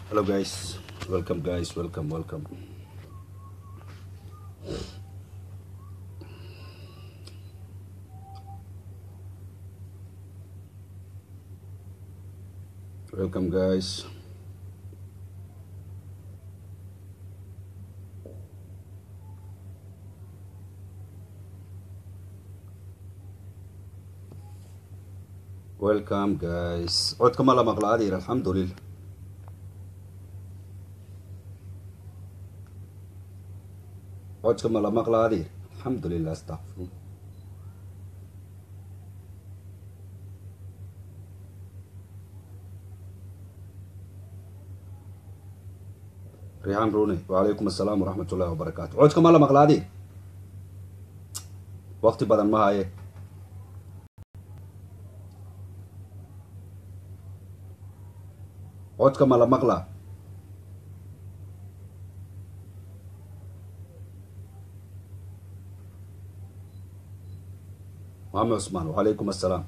hello guys welcome guys welcome welcome welcome guys welcome guys codka ma la maqla adeer alxamdulilah codka ma la maqla adeer alxamdulilah astaqfirun rixaan rune wacalaykum assalaam waraxmat ullahi wabarakaatu codka ma la maqla adeer waqti badan ma haye codka ma la maqla maxamed cusmaan wacalaykum assalaam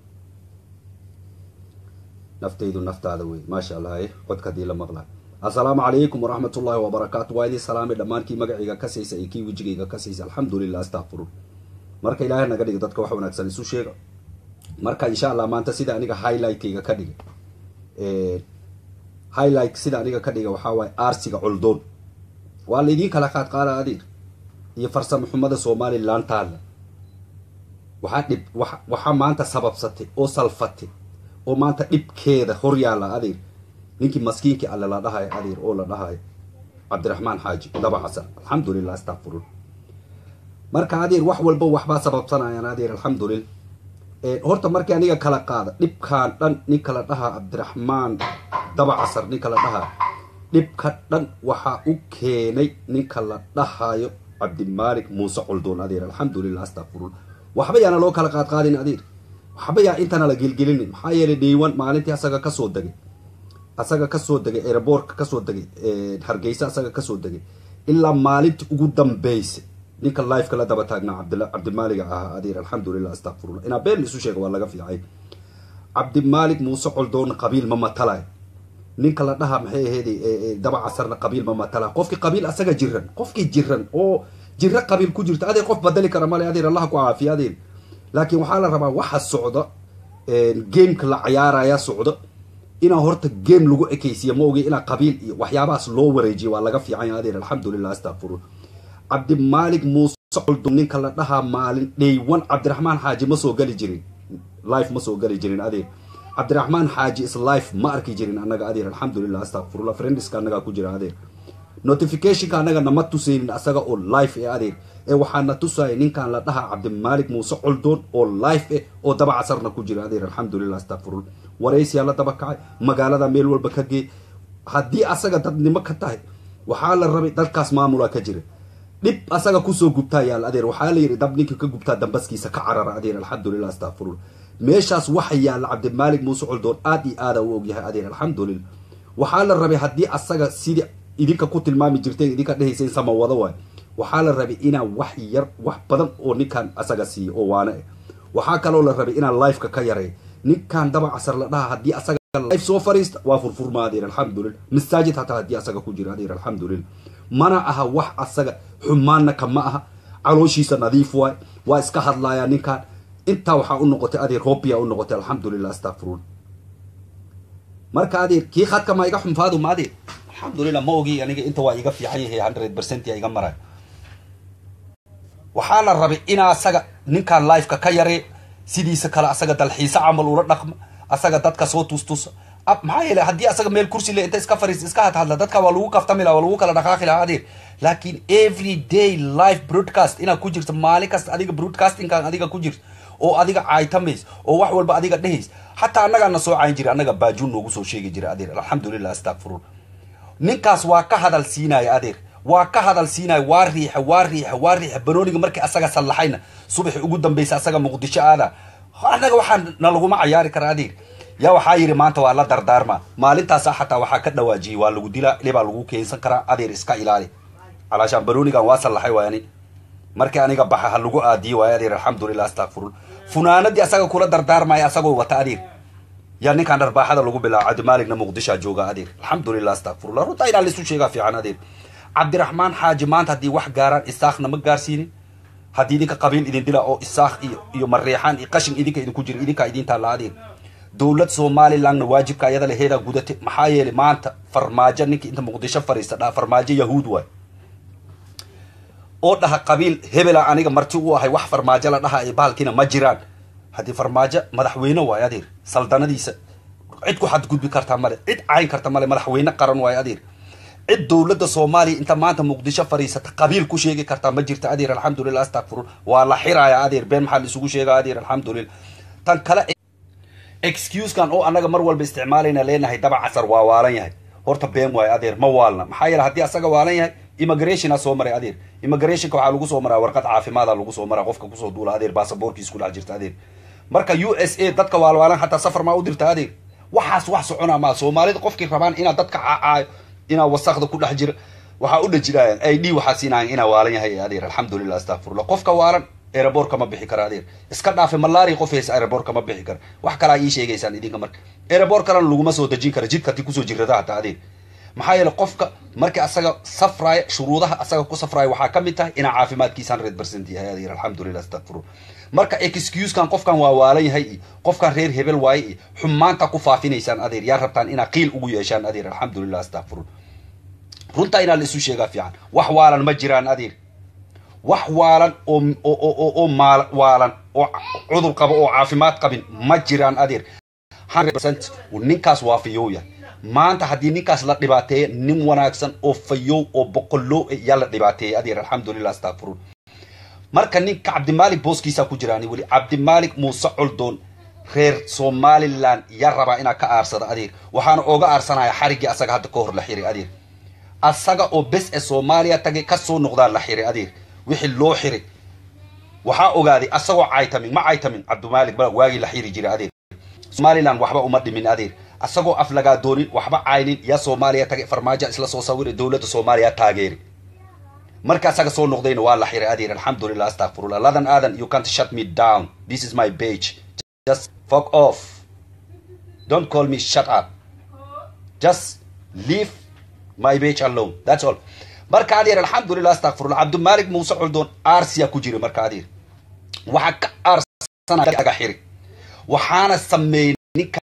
naftaydu naftaada wey maasha allah e codka hadii la maqla assalaamu calaykum waraxmat ullaahi wabarakaatu waa idin salaamay dhammaan magacayga kasaysa iyo kii wejigayga kasaysa alxamdulilah astaqfirun marka ilaahay naga dhiga dadka wax wanaagsan isu sheega marka insha allah maanta sida aniga highlightkayga ka dhigay highlight sida aniga ka dhiga waxaa waaye aarsiga coldoon waa laydiin kala qaad qaada adeer iyo farsamo xumada somalilan taalla waxaa dhib wa waxaa maanta sababsatay oo salfatay oo maanta dhibkeeda hor yaalla adeer ninkii maskiinkii alle la dhahayo adeer oo la dhahayo cabdiraxmaan xaaji daba xasan alxamdulilah astaqfirun marka adeer wax walba waxbaa sababsanayaan adeer alxamdulillah horta markii aniga kala qaada dhibkaan dhan ninka la dhahaa cabdiraxmaan daba casar ninka la dhahaa dhibka dhan waxaa u keenay ninka la dhahayo cabdimaalik muuse coldoon adeer alxamdulilah astaqfirun waxba yaana loo kala qaadqaadin adeer waxba yaa intana la gelgelinin maxaa yeelay dhaywan maalintii asaga kasoo degay asaga kasoo degay airboortka kasoo degay hargeysa asaga kasoo degay ilaa maalintii ugu dambeysay ninka lifeka la daba taagnaa cabdila cabdimaaliga ahaa adeer alxamdulilah astaqfirullah inaa been isu sheega waa laga fiicay cabdimaalik muuse coldoon qabiil ma matalayo ninka la dhaha maxay ahayd daba casarna qabiil ma matalayo qofkii qabiil asaga jiran qofkii jiran oo jiro qabiil ku jirta adeer qof badali kara male adeer allah ku caafiya adeer laakiin waxaa la rabaa waxa socda gameka la cayaaraya socda inaa horta game lagu ekeysiya ma ogi inaa qabiil iyo waxyaabahaas loo wareejiya waa laga fiicanya adeer alxamdulilah astaqfirun cabdimaalik muuse coldoon ninka la dhahaa maalin dhaywan cabdiraxmaan xaaji ma soo gali jirin life ma soo gali jirin adeer cabdiraxmaan xaaji is life ma arki jirin annaga adeer alxamdulilah astaqfirullah friendiska annagaa ku jira adeer notificationka annaga nama tusaynin asaga oo life ee adeer ee waxaana tusaya ninkan la dhahaa cabdimaalik muuse coldoon oo life eh oo daba casarna ku jira adeer alxamdulilah astaqfirullah waraysiyaa la daba kacay magaalada meel walba ka gee haddii asaga dadnimo ka tahay waxaa la rabay dadkaas maamulaa ka jira dhib asaga kusoo gubtaa yaal adeer waxaa la yidhi dab ninkii ka gubtaa dambaskiisa ka carara adeer alxamdulilah astaqfirullah meeshaas waxa yaalla cabdimaalik muuse coldoon aad iyo aada u ogyahay adeer alxamdulilah waxaa la rabay haddii asaga sidii idinka ku tilmaami jirteen idinka dhehaysa in sama wado waay waxaa la rabay inaa wax yar wax badan oo ninkan asaga siiyo oo waane eh waxaa kaloo la rabay inaa lifeka ka yareey ninkan daba casar la dhaha haddii asaga life soo fariista waa furfurma adeer alxamdulilah masaajid hataa haddii asaga ku jira adeer alxamdulilah mana aha wax asaga xumaanna kama aha calooshiisa nadiif waay waa iska hadlayaa ninkan intaa waxaa u noqotay adeer hobia u noqotay alxamdulilah astaqfirun marka adeer kii khadka ma iga xunfaadu ma adeer alxamdulilah ma ogi aniga inta waa iga fiican yahay hundred percent ya iga maray waxaa la rabay inaa asaga ninkan lifeka ka yaree sidiisa kale asaga dalxiise camal ula dhaqma asaga dadka soo tustusa maxaa yeele haddii asaga meel kursi le inta iska fariis iska hadhadla dadka waa lagu kaftami laha waa lagu kala dhaqaaqi lahaa adeer laakiin every day live broadcast inaad ku jirto maalin kasta adiga broadcastingkan adiga ku jirto oo adiga caaytamays oo wax walba adiga dhehays xataa annagaana soo cayn jiray annaga baajuun noogu soo sheegi jiray adeer alxamdulilah astaqfirun ninkaas waa ka hadal siinaya adeer waa ka hadal siinaya waa riixa waa riixa waa riixa banooniga markii asaga sallaxayna subaxi ugu dambaysa asaga muqdisho aada annaga waxaa na laguma cayaari kara adeer yaa waxaa yidhi maanta waa la dardaarma maalintaasa xataa waxaa ka dhawaajiyey waa lagu dilaa ilibaa lagu keensan karaa adeer iska ilaali calaashaan banoonigan waa sallaxay waay ani markii aniga baxa ha lagu aadiye waayo adeer alxamdulilah astaqfirun funaanadii asaga kula dardaarmaya asagoo wata adeer yaa ninkaan dharbaaxada lagu bilaabo cabdimaaligna muqdishaa jooga adeer alxamdulilah astakfirullah runtaa inaa laisu sheegaa fiican adeer cabdiraxmaan xaaji maanta haddii wax gaaraan isaaqna ma gaarsiinin haddii idinka qabiil idin dila oo isaaq iyo iyo mareexaan iyo qashin idinka idinku jira idinkaa idin taalla adeer dowlad somalilandna waajibka ayada laheedaa gudate maxaa yeelay maanta farmaajo ninka inta muqdisho fariista dhaha farmaajo yahuud waay oo dhaha qabiil hebela aniga marti u ahay wax farmaajo la dhaha ee bahalkiina ma jiraan haddii farmaajo madaxweyne waay adeer saldanadiisa cid ku xadgudbi karta male cid cayn karta male madaxweyne qaran waay adeer cid dowladda soomaaliya inta maanta muqdisho fariisata qabiil ku sheegi kartaa ma jirta adeer alxamdulilah astakfirun waa la xiraaya adeer been maxaa la isugu sheega adeer alxamdulilah tan kale excusekan oo annaga mar walba isticmaalayna leenahay daba casar waa waalan yahay horta been waayo adeer ma waalna maxaa yeele haddii asaga waalan yahay immigrationa soo maray adeer immigrationka waxaa lagu soo maraa warqad caafimaada lagu soo maraa qofka kusoo duula adeer baasaboorkiis ku dhex jirta adeer marka u s a dadka waalwaalan xataa safar maa u dirta adeer waxaas wax socona maa soomaalida qofkii rabaan inaad dadka caacaayo inaa wasakda ku dhex jira waxaa u dhajiraayan i d waxaa siinayan inaa waalan yahay adeer alxamdulilah astakfirullah qofka waalan aeroboortka ma bixi kara adeer iska dhaafe malaria qof haysa aeroboortka ma bixi kara wax kalaa ii sheegaysaan idinka marka aeroboort kalena laguma soo dejin kara jidka ti kusoo jirada hataa adeer maxaa yeele qofka markii asaga safraaya shuruudaha asaga ku safraaya waxaa ka mid tahay inaa caafimaadkiisa hundred percent yahay adeer alxamdulilah astakfiru marka excusekan qofkan waa waalan yahay iyo qofkan reer hebel waaye iyo xumaanta ku faafinaysaan adeer yaa rabtaan inaa qiil ugu yeeshaan adeer alxamdulilah astakfiru runtaa inaa la isu sheegaa fiican wax waalan ma jiraan adeer wax waalan oo oo oo maal waalan oo cudur qabo oo caafimaad qabin ma jiraan adeer hundred percent ninkaas waa fayowya maanta haddii ninkaas la dhibaateeya nin wanaagsan oo fayow oo boqolow yaa la dhibaateeyay adeer alxamdulilah astakfirun marka ninka cabdimaalik booskiisaa ku jiraani weli cabdimaalik muuse coldoon reer somaliland yaa rabaa inaa ka aarsada adeer waxaana ooga aarsanaya xariggii asaga hadda ka hor la xiray adeer asaga oo bes ee soomaaliya tagay kasoo noqdaa la xiray adeer wixii loo xiray waxaa ogaaday asagoo caytamin ma caytamin cabdimaalik ba waagii la xiri jiray adeer somaliland waxba uma dhimin adeer asagoo af lagaa doonin waxba caynin yaa soomaaliya tagay farmaajo isla soo sawiray dowladda soomaaliya taageeri marka asaga soo noqdayna waa la xiray adeer alxamdulilah astakfirullah ladan aadan you can't shut me down this is my page just fuck off don't call me shut up just leave my page alone that's all marka adeer alxamdulilah astakfirullah cabdimaalik muuse coldoon arsiya ku jira marka adeer waxaa ka aarsanaaga xiri waxaana sameeyey ninka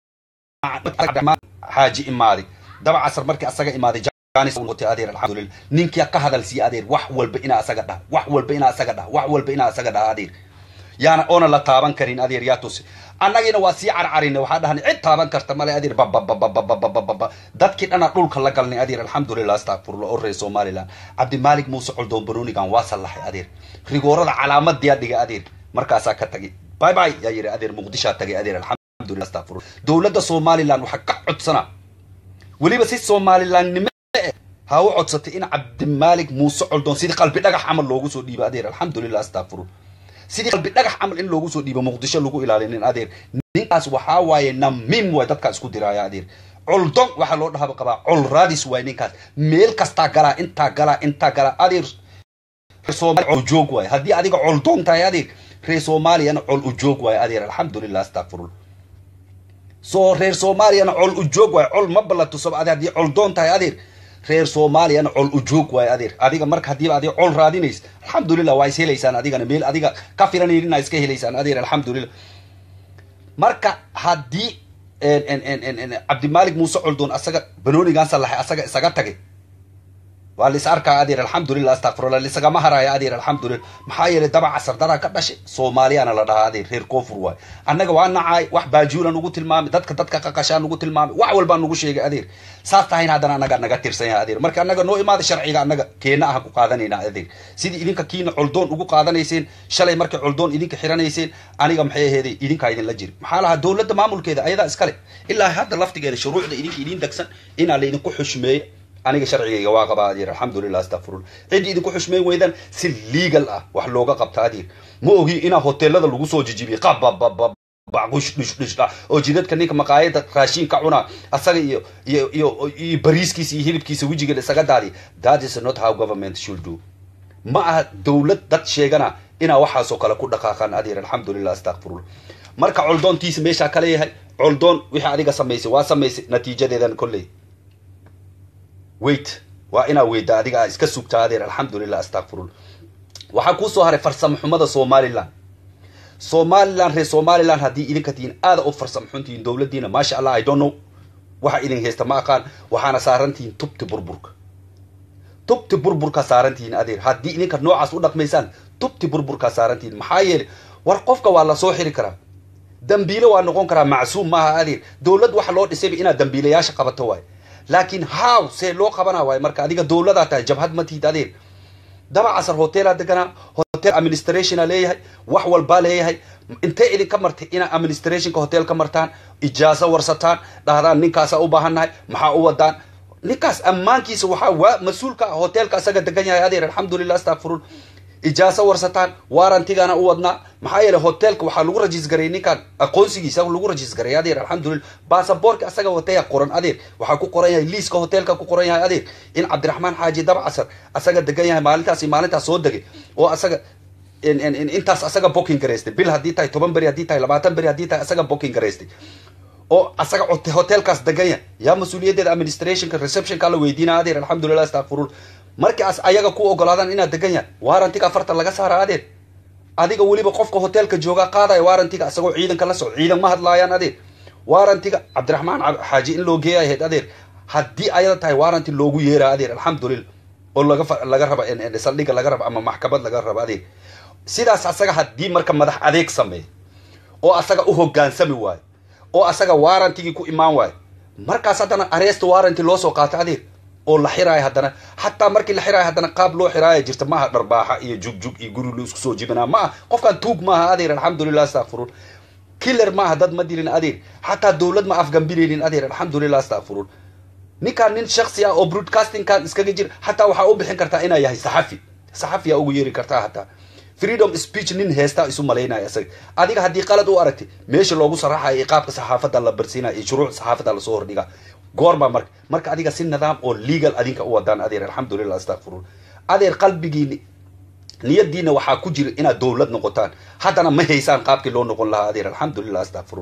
xaaji imaaday daba casar markii asaga imaaday adeer alxamdulillah ninkia ka hadal siiya adeer wax walba inaa asaga dhaha wax walba inaa asaga dhaha wax walba inaa asaga dhaha adeer yaana oona la taaban karin adeer yaa tusi annagiina waa sii carcarina waxaa dhahnay cid taaban karta male adeer babababababababa dadkii dhana dhulka la galnay adeer alxamdulilah astakfirullah oo reer somaliland cabdimaalik muuse coldoon banonigan waa sallaxay adeer rigoorada calaamadiyaa dhiga adeer markaasaa ka tagay bye bye yaa yidhi adeer muqdishaa tagay adeer alxamdulilah astakfirullah dowladda somaliland waxaa ka codsana weliba si somalilandnimo ha u codsatay in cabdimaalik muuse coldoon sidii qalbi dhagax camal loogu soo dhiibo adeer alxamdulilah astakfiru sidii qalbi dhagax camal in loogu soo dhiibo muqdisho lagu ilaalinin adeer ninkaas waxaa waaye namim waay dadkaa isku diraaya adeer coldon waxaa loo dhahaba qabaa col raadis waay ninkaas meel kastaa galaa intaa galaa intaa galaa adeer col joog waay haddii adiga coldoon tahay adeer reer soomaaliyana col u joog waay adeer alxamdulilah astakfirullah soo reer soomaaliyana col u joog waay col ma ballatusoba ade haddii coldoon tahay adeer reer soomaaliyana col u joog waayo adeer adiga marka haddiiba adiga col raadinays alxamdulilah waa is helaysaan adigana meel adiga ka filanaynin aa iska helaysaan adeer alxamdulilah marka haddii cabdimaalik muuse coldoon asaga banoonigan sallaxay asaga isaga tagay waa lis arkaa adeer alxamdulilah astakfirullah lisagama haraayo adeer alxamdulilah maxaa yeelay daba casar daraa ka dhashay soomaaliyana la dhahaa adeer reer koonfur waay annaga waa nacaay wax baajuulan ugu tilmaamay dadka dadka qaqashaan ugu tilmaamay wax walbaa nugu sheegay adeer saas tahayna haddana annaga naga tirsan yahay adeer marka annaga noo imaada sharciga annaga keena aha ku qaadanayna adeer sidii idinka kiina coldoon ugu qaadanayseen shalay markay coldoon idinka xiranayseen aniga maxay aheeday idinkaa idinla jiri maxaa lahaa dowladda maamulkeeda ayadaa iskale ilaa hadda laftigeeda shuruucda idinka idin degsan inaa laydinku xushmeeyo aniga sharcigayga waa qabaa adeer alxamdulilah astakfirullah ciddii idinku xushmeyn weydaan si legal ah wax looga qabta adeer ma ogi inaa hoteelada lagu soo jijibiyay qabababa baqush dhush dhush ah oo jidadka ninka maqaayada raashiin ka cunaa asaga iyo iyo iyo iyo bariiskiisa iyo hilibkiisa wejiga isaga daadi that is not how government should do ma aha dowlad dad sheegana inaa waxaasoo kale ku dhaqaaqaan adeer alxamdulilah astakfirullah marka coldoontiisa meeshaa kale yahay coldoon wixii adiga samaysay waa samaysay natiijadeedan kolley wait waa inaa weyda adiga aa iska sugtaa adeer alxamdulilah astakfirullah waxaa kuusoo haray farsamo xumada somalilan somalilan reer somalilan haddii idinka tihiin aada u farsamo xuntihiin dowladdiina maasha allah i don't know waxa idin haysta ma aqaan waxaana saarantihiin tubti burburka tubti burburkaa saarantihiin adeer haddii idinka noocaas u dhaqmaysaan tubti burburkaa saarantihiin maxaa yeele war qofka waa lasoo xiri karaa dambiile waa noqon karaa macsuum maaha adeer dowlad waxa loo dhisayba inaad dambiilayaasha qabato waayo laakiin how see loo qabana waayo marka adiga dowladaa tahay jabhad ma tihid adeer daba casar hotelaa deganaa hotel administrationa leeyahay wax walbaa leeyahay intee idinka martay inaa administrationka hotel ka martaan ijaaso warsataan dhahdaan ninkaasa u baahannahay maxaa u wadaan ninkaas ammaankiisa waxaa waa mas-uulka hotelka asaga degan yahay adeer alxamdulilah astakfirun ijaaso warsataan waarantigana u wadnaa maxaa yeele hotelka waxaa lagu rajisgaray ninkaan aqoonsigiisa lagu rajisgaray adeer alxamdulillah basaboorka asaga wataya qoran adeer waxaa ku qoran yahay liiska hotelka ku qoran yahay adeer in cabdiraxmaan xaaji dabcasar asaga degan yahay maalintaasi maalintaas soo degay oo asaga intaas asaga booking garaystay bil haddii tahay toban beri haddii tahay labaatan beri haddii tahay asaga booking garaystay oo asaga hotelkaas degan yahay yaa mas-uuliyaddeeda administrationka receptionka la weydiina adeer alxamdulilah astakfirullah markaas ayaga ku ogolaadaan inaad degan yahay waarantiga afartan laga saara adeer adiga weliba qofka hotelka joogaa qaadaya waarantiga asagoo ciidanka la soco ciidan ma hadlaayaan adeer waarantiga cabdiraxmaan xaaji in loo geeya ahayd adeer haddii ayada tahay waaranti loogu yeera adeer alxamdulillah oo laga laga raba saldhiga laga raba ama maxkamad laga raba adeer sidaas asaga haddii marka madax adeeg sameeya oo asaga u hogaansami waayo oo asaga waarantigii ku imaan waayo markaas haddana arrest waaranti loo soo qaato adeer oo la xiraayo haddana xataa markii la xiraayo haddana qaab loo xiraaya jirta maaha dharbaaxa iyo jugjug iyo guri lo isku soo jibinaa ma ah qofkan tuug maaha adeer alxamdulilah astakfirun killer maaha dad ma dilin adeer xataa dowlad ma afgambilaynin adeer alxamdulilah astakfirun ninkaan nin shaksi ah oo broadcastingkan iskaga jira xataa waxaa u bixin kartaa inaa yahay saxafi saxafiyaa ugu yeeri kartaa hataa freedom speech nin heestaa isu malaynaya isaga adiga haddii qalad u aragtay meesha loogu saraxayo qaabka saxaafadda la barsiinaya iyo shuruuc saxaafadda lasoo hordhigaa goorma marka marka adiga si nidaam oo legal adinka u wadaan adeer alxamdulilah astakfirun adeer qalbigiini niyadiina waxaa ku jira inaad dowlad noqotaan haddana ma haysaan qaabkii loo noqon lahaa adeer alxamdulilah astakfirun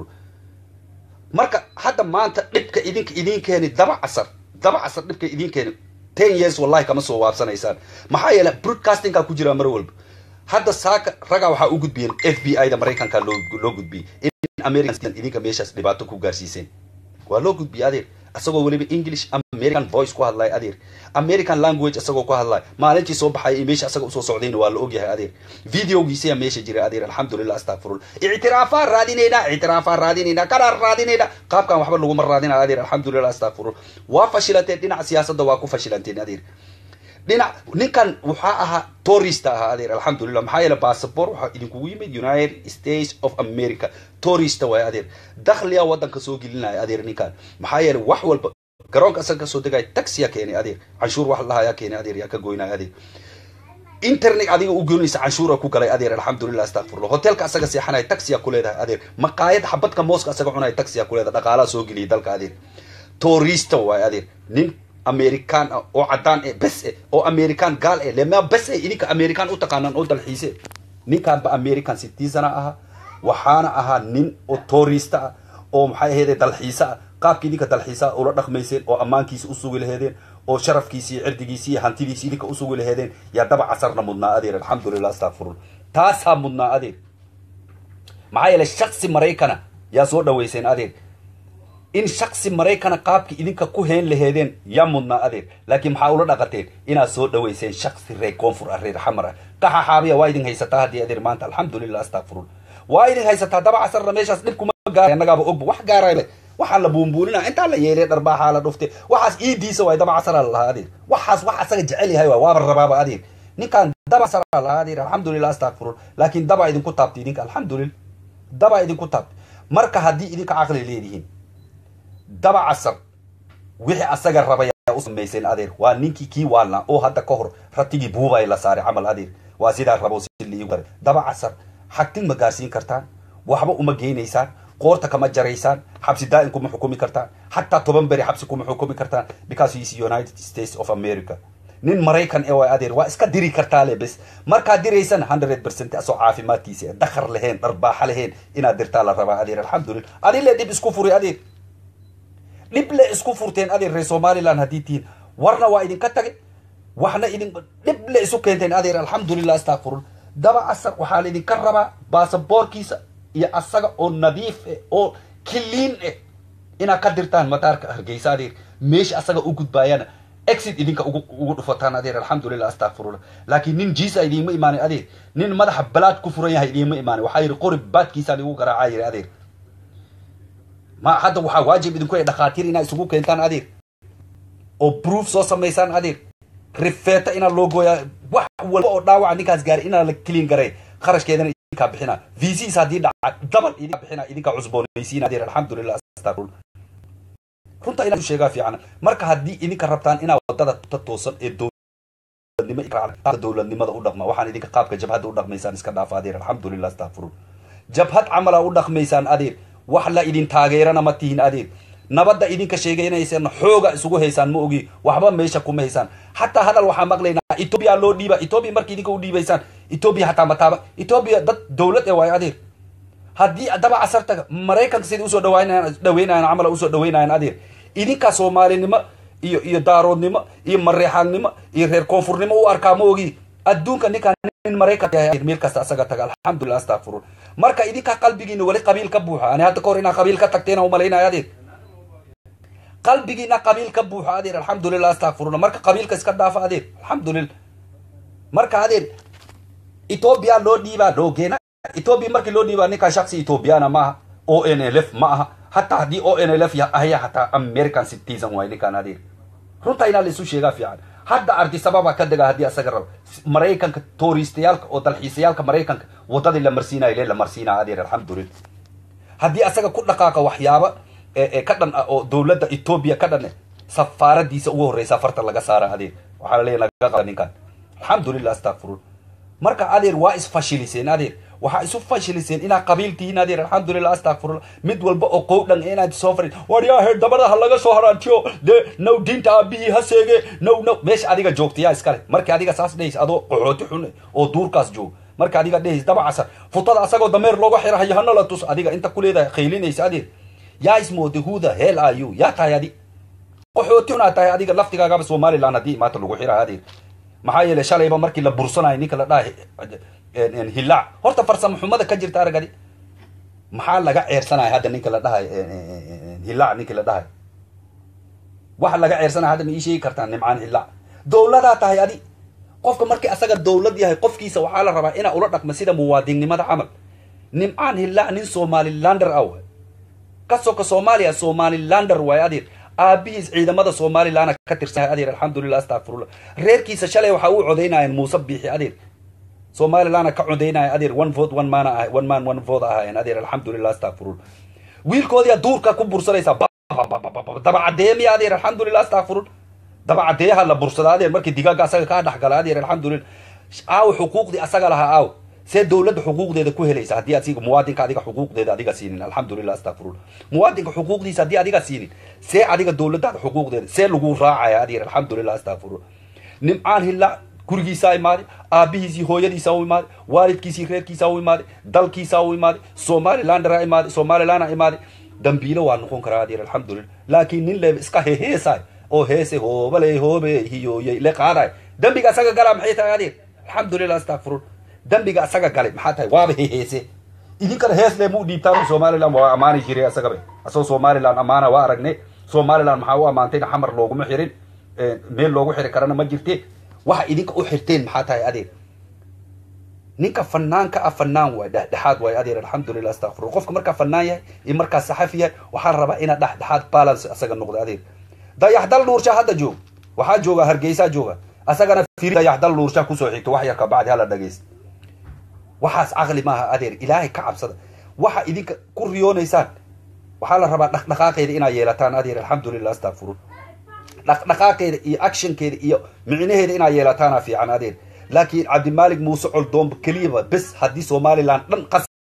marka hadda maanta dhibka idinka idin keeni daba casar daba casar dhibka idin keeni ten years wallahi kama soo waabsanaysaan maxaa yeele broadcastingka ku jiraa mar walba hadda saaka ragaa waxaa u gudbiyeen f b i da maraykanka loo loo gudbiyey in american idinka meeshaas dhibaato ku gaarsiiseen waa loo gudbiyey adeer isagoo weliba english american voice ku hadlaya adeer american language isagoo ku hadlaya maalintii soo baxaya meesha asaga usoo socdayna waa la ogyahay adeer videogiisaya meesha jira adeer alxamdulilah astakfirullah ictiraafaa raadinaynaa ictiraafaa raadinaynaa kanaa raadinaynaa qaabkan waxba laguma raadinaya adeer alxamdulilah astakfirullah waa fashilanteen dhinaca siyaasadda waa ku fashilanteen adeer dhinac ninkan waxaa ahaa tourist ahaa adeer alxamdulilah maxaa yeele bassabor waxaa idinkugu yimid united states of america tourist waay adeer dakhliya waddanka soo gelinaya adeer ninkan maxaa yeele wax walba garoonka asaga kasoo degaya taxiya keenay adeer canshuur wax lahayaa keenay adeer yaa ka goynaya adeer internet adiga u goynaysa canshuura ku galay adeer alxamdulilah astakfirullah hotelka asaga seexanaya taxiya ku leedahay adeer maqaayad xabadka mooska asaga cunaya taxiya ku leedahay dhaqaalaha soo geliyay dalka adeer tourista waay adeer nin american ah oo caddaan eh bes eh oo american gaal eh lema bes eh idinka american u taqaanaan oo dalxiise ninkaanba american citizena ahaa waxaana ahaa nin oo tourista ah oo maxay ahayde dalxiise ah qaabka idinka dalxiisaa ula dhaqmayseen oo ammaankiisa usugi laheedeen oo sharafkiisi iyo cirdigiisi iyo hantidiisi idinka usugi laheedeen yaa daba casarna mudnaa adeer alxamdulilah astakfirullah taasaa mudnaa adeer maxaa yeele shaksi maraykana yaa soo dhaweyseen adeer in shaksi maraykana qaabki idinka ku heen laheedeen yaa mudnaa adeer laakiin maxaa ula dhaqateen inaad soo dhaweyseen shaksi reer koonfur ah reer xamar ah qaxa xaabiya waa idin haysataa haddii adeer maanta alxamdulilah astakfirullah waa idin haysataa daba casarna meeshaas dhib kuma gaara annagaaba ogba wax gaarayba waxaa la buunbuunina intaa la yeelay dharbaaxaa la dhufte waxaas iidiisa waay daba casara la lahaa adeer waxaas wax asaga jecel yahay waay waaba rabaaba adeer ninkaan daba casara la lahaa adeer alxamdulilah astakfirullah laakiin daba idinku taabtay idinka alxamdulillah daba idinku taabtay marka haddii idinka caqli leedihiin daba casar wixii asaga rabay u samayseen adeer waa ninkii kii waalnaa oo hadda ka hor ratigii buubay la saaray camal adeer waa sidaa rabo si liigu garay daba casar xagtin ma gaarsiin kartaan waxba uma geynaysaan qoorta kama jaraysaan xabsi daa'in kuma xukumi kartaan xataa toban beri xabsi kuma xukumi kartaan because he is united states of america nin maraykan ee waa adeer waa iska diri kartaa le bes markaad diraysana hundred percent asoo caafimaadkiisa dakar lahayn dharbaaxa lahayn inaad dirtaa la rabaa adeer alxamdulillah adi le dhib isku furi adeer dhib le isku furteen adeer reer somaliland haddii tihiin warna waa idinka tagay waxna idin dhib le isu keenteen adeer alxamdulillah astakfirun daba asar waxaa la idinka rabaa baasaboorkiisa iyo asaga oo nadiif eh oo kiliin eh inaad ka dirtaan mataarka hargeysa adeer meesha asaga u gudbaayana exit idinka ugu ugu dhufataan adeer alxamdulillah astakfirullah laakiin nin jiisa idiinma imaanin adeer nin madaxa balaad ku furan yahay idiinma imaanin waxaa yidhi qori baadkiisaan igu garaacaa yidhi adeer ma hadda waxaa waajib idinku yahay dhakhaatiir inaad isugu keentaan adeer oo proof soo samaysaan adeer rifeeta inaa loo gooyaa wax walba oo dhaawaca ninkaas gaari inaa la clean garay kharashkeedana idinkaa bixina vcs haddii dhaca dabal idinkaa bixina idinkaa cusboonaysiin adeer alxamdulillah astaqfirullah runta inaa sheegaa fiican marka haddii idinka rabtaan inaa wadada ta toosan ee dowladnimo dowladnimada u dhaqma waxaan idinka qaabka jabhadda u dhaqmaysaan iska dhaafa adeer alxamdulillah astaqfirullah jabhad camala u dhaqmaysaan adeer wax la idin taageerana ma tihin adeer nabadda idinka sheegaynaysaan xooga isugu haysaan ma ogi waxba meesha kuma haysaan hataa hadal waxaa maqlaynaa etoobiya loo dhiiba etoobiya marka idinka u dhiibaysaan etoobiya hataa mataaba etoobiya dad dowlad ee waayo adeer haddii daba casartaga maraykanka sidai usoo dhawaynayaan dhaweynayan camala usoo dhaweynayan adeer idinkaa soomaalinimo iyo iyo daaroodnimo iyo mareexaannimo iyo reer koonfurnimo u arkaa ma ogi adduunka ninkaa nin maraykan yahay meel kasta asaga taga alxamdulillah astaqfirun marka idinkaa qalbigiina weli qabiil ka buuxa ani hadda kahor inaa qabiil ka tagteena umalaynaya adeer qalbigiina qabiil ka buuxo adeer alxamdulillah astakfiruna marka qabiilka iska dhaafa adeer alxamdulillah marka adeer etoobiya loo dhiibaa loogeena etoobiya markii loo dhiibaa ninkaa shaksi ethoobiyaana maaha o n l f ma aha hataa haddii o n l f ahaya hataa american citizen waay ninkaan adeer runta inaa la isu sheegaa fiican hadda ardi sababa ka dega haddii asaga rabo maraykanka touristayaalka oo dalxiisayaalka maraykanka wadadii la marsiinayo le la marsiinaa adeer alxamdulillah haddii asaga ku dhaqaaqa waxyaaba ka dhan ah oo dowladda etoobiya ka dhan safaaradiisa ugu horreysa farta laga saara adeer waxaa laleeya laga qaba ninkan alxamdulillah astakfirun marka adeer waa isfashiliseen adeer waxaa isu fashiliseen inaad qabiil tihiin adeer alxamdulillah astakfirullah mid walba oo qowdhan inaad soo farin waryahe dabada ha laga soo haraantiyo dee now diinta aabihii ha seege now now meesha adiga joogtayaa iskale markii adiga saas dhehaysa adoo qaxooti xun oo duurkaas joogo marka adiga dhehaysa daba casar futada asagoo dameer looga xirahayo hana la tus adiga inta ku leedahay khaylinaysa adeer yaa ismooday who the hell are you yaa tahay adi qaxooti xunaa tahay adiga laftigaagaba somaliland haddii maanta lagu xiraha adeer maxaa yeelay shalayba markii la bursanayo ninka la dhahay hillaac horta farsamo xumada ka jirta aragadi maxaa laga ceersanaya hadda ninka la dhahay hillaac ninki la dhahay waxa laga ceersanaya hadda ma ii sheegi kartaa nimcaan hillaac dowladaa tahay adi qofka markii asaga dowlad yahay qofkiisa waxaa la rabaa inaa ula dhaqma sida muwaadinnimada camal nimcaan hillaac nin somalilander ah waay ka soka soomaaliya somalilander waay adeer aabihiis ciidamada somalilandna ka tirsan adeer alxamdulillah astakfirullah reerkiisa shalay waxaa u codaynayeen muuse biixi adeer somalilandna ka codaynaya adeer one vote one man ah one man one vote ahaayeen adeer alxamdulillah astakfirullah wiilkoodiyaa duurka ku bursanaysaa daba cadeemiya adeer alxamdulillah astakfirullah daba cadeeyaha la bursada adeer markii digaaga asaga kaa dhexgala adeer alxamdulillah aaw xuquuqdii asaga lahaa aaw see dowladda xuquuqdeeda ku helaysa haddii asiga muwaadinka adiga xuquuqdeeda adiga siinin alxamdulillah astakfirullah muwaadinka xuquuqdiisa haddii adiga siinin see adiga dowladdaada xuquuqdeeda see lagu raacaya adeer alxamdulillah astakfirullah nimcaan hillaac gurigiisaa imaaday aabihiisii hooyadiisaa u imaaday waalidkiisii reerkiisaa u imaaday dalkiisaa u imaaday somalilandera imaaday somalilandna imaaday dambiilo waa noqon karaa adeer alxamdulillah laakiin nin le iska heheesaay oo heese hoobale hoobe hiyooyey le qaadaay dambiga asaga galaa maxay tahay adeer alxamdulillah astakfirullah dambiga asaga galay maxaa tahay waaba heheese idinkana hees le mu dhiibtaan somaliland waa ammaani jiray asagabe asagoo somaliland ammaana waa aragne somaliland maxaa u ammaantayna xamar looguma xirin meel loogu xiri karana ma jirte waxa idinka u xirteen maxaa tahay adeer ninka fanaanka ah fanaan waay dhexdhexaad waay adeer alxamdulillah astakfirullah qofka markaa fanaan yahay iyo markaa saxafi yahay waxaa la rabaa inaad dhexdhexaad balance asaga noqdo adeer dayaxdal nuursha hadda joog waxaa jooga hargeysaa jooga asagana dayaxdal nuursha kusoo xigto wax yarka bacdi hala dhageysta waxaas caqli maaha adeer ilaahay ka cabsada waxa idinka ku riyoonaysaan waxaa la rabaa dhaqdhaqaaqeeda inaad yeelataan adeer alxamdulillah astakfirun dhaqdhaqaaqeeda iyo actionkeeda iyo micnaheeda inaad yeelataana fiican adeer laakiin cabdimaalik muuse coldoomba keliyaba bes haddii somaliland dhan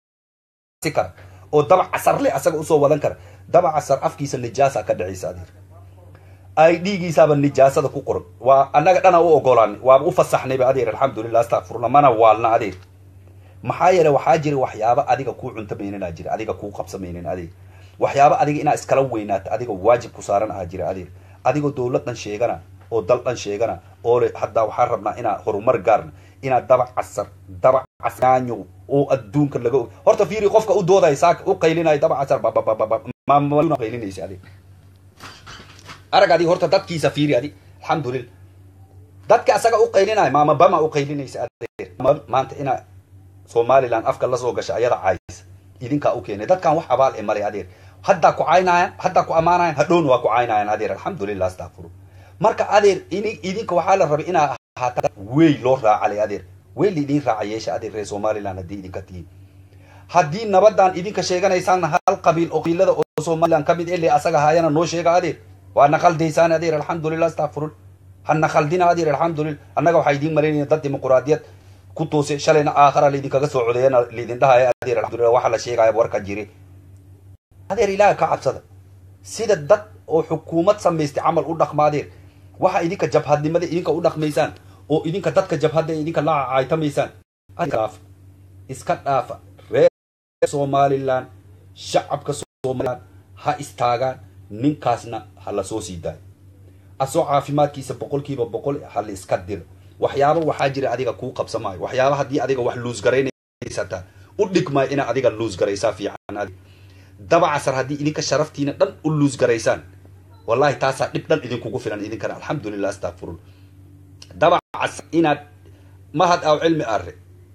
qasi kara oo daba casar le asaga usoo wadan kara daba casar afkiisa nijaasa ka dhacaysa adeer ay dhiigiisaaba nijaasada ku qoran waa annaga dhana u ogolaanay waaba u fasaxnayba adeer alxamdulilah astakfirullah mana waalna adeer maxaa yeele waxaa jira waxyaaba adiga kuu cuntamayninaa jira adiga kuu qabsamaynin adeer waxyaaba adiga inaa iskala weynaato adiga waajib ku saaran aha jira adeer adigoo dowlad dhan sheegana oo dal dhan sheegana oo le haddaa waxaan rabnaa inaa horumar gaarna inaa dabac casar dabac casyaanyo oo adduunka laga og horta fiiri qofka u doodaya saaka u qaylinayo dabac casar babababama qaylinaysa adeer arag adi horta dadkiisa fiiri adi alxamdulillah dadka asaga u qaylinayo maama bama u qaylinaysa adeer maanta inaa somaliland afka lasoo gasha ayada caayisa idinkaa u keenay dadkan wax abaal e male adeer haddaa ku caynaayan haddaa ku ammaanayan hadhowna waa ku caynaayan adeer alxamdulilah astakfiru marka adeer ini idinka waxaa la rabay inaa ahaata wey loo raacalay adeer wey laidin raaca yeesha adeer reer somaliland haddii idinka tihiin haddii nabadan idinka sheeganaysaan hal qabiil oo qabiilada oo somaliland ka mid ele asaga haayana noo sheega adeer waa naqaldaysaan adeer alxamdulilah astakfirul ha naqaldina adeer alxamdulillah annaga waxaa idiin malaynaya dad dimuquraadiyad ku toose shalayna aakhara laydinkaga soo codeeyana laydin dhahaya adeer alxamdulillah waxa la sheegaya warka jiri adeer ilaaha ka cabsada sida dad oo xukuumad samaystay camal u dhaqma adeer waxa idinka jabhadnimada idinka u dhaqmaysaan oo idinka dadka jabhadda idinka la caaytamaysaan iska dhaafa reer somaliland shacabka somaliland ha istaagaan ninkaasna ha la soo sii daayo asoo caafimaadkiisa boqolkiiba boqol ha la iska diro waxyaaba waxaa jira adiga kuu qabsamaayo waxyaaba haddii adiga wax luusgaraynaysataa u dhigmaayo inaa adiga luusgaraysaa fiican dabacasar haddii idinka sharaftiina dhan u luusgaraysaan wallahi taasaa dhib dhan idinkugu filan idinkana alxamdulilah astakfirun dabacasar inaad mahad aw cilmi arre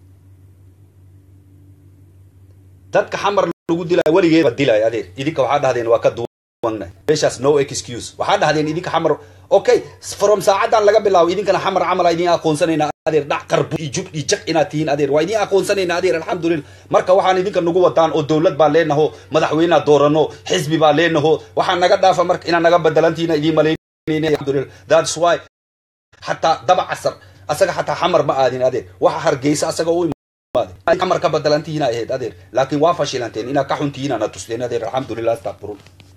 dadka xamar lagu dilaayo weligeeba dilaayo adeer idinka waxaa dhahdeen waa ka duwannahay meeshaas no excuse waxaa dhahdeen idinka xamar okay from saacadan laga bilaabo idinkana xamar camal idin aqoonsanayna adeer dhac qarbu iyo jub iyo jag inaad tihiin adeer waa idin aqoonsanayna adeer alxamdulillah marka waxaan idinka nagu wadaan oo dowlad baa leenaho madaxweynea doorano xisbi baa leenaho waxaa naga dhaafa marka inaad naga bedelantihiina idiin malaynayna alxamdulillah that's why xataa daba casar asaga xataa xamar ma aadin adeer waxa hargeysa asaga u imaaday xamar ka bedelantihiina ahayd adeer laakiin waa fashilanteen inaad ka xuntihiina na tusteen adeer alxamdulillah astakfirun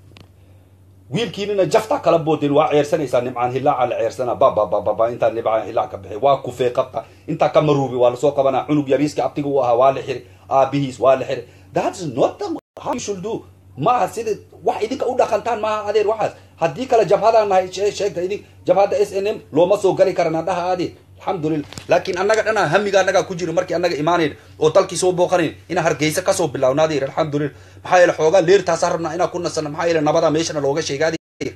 wiilkiinina jaftaa kala boodeen waa ceersanaysaa nimcaan hilaaca la ceersana bababababa intaa nimcaan hilaac ka bixi waa kufee qabta intaa ka maruubi waa lasoo qabanaa cunug yariiska abtiga u ahaa waa la xiri aabihiis waa la xiri that's not the how you should do maaha sida wax idinka u dhaqantaan maaha adeer waxaas haddii kale jabhadaan nahay sheegta idin jabhadda s n m looma soo gali karana dhaha adeer alxamdulillah laakiin annaga dhanaa hamiga annagaa ku jiro markii annaga imaanayn oo dalkii soo booqanayn inaa hargeysa kasoo bilawna adeer alxamdulillah maxaa yeele xoogaa leertaasaa rabnaa inaa ku nasana maxaa yeele nabadaa meeshana looga sheega adeer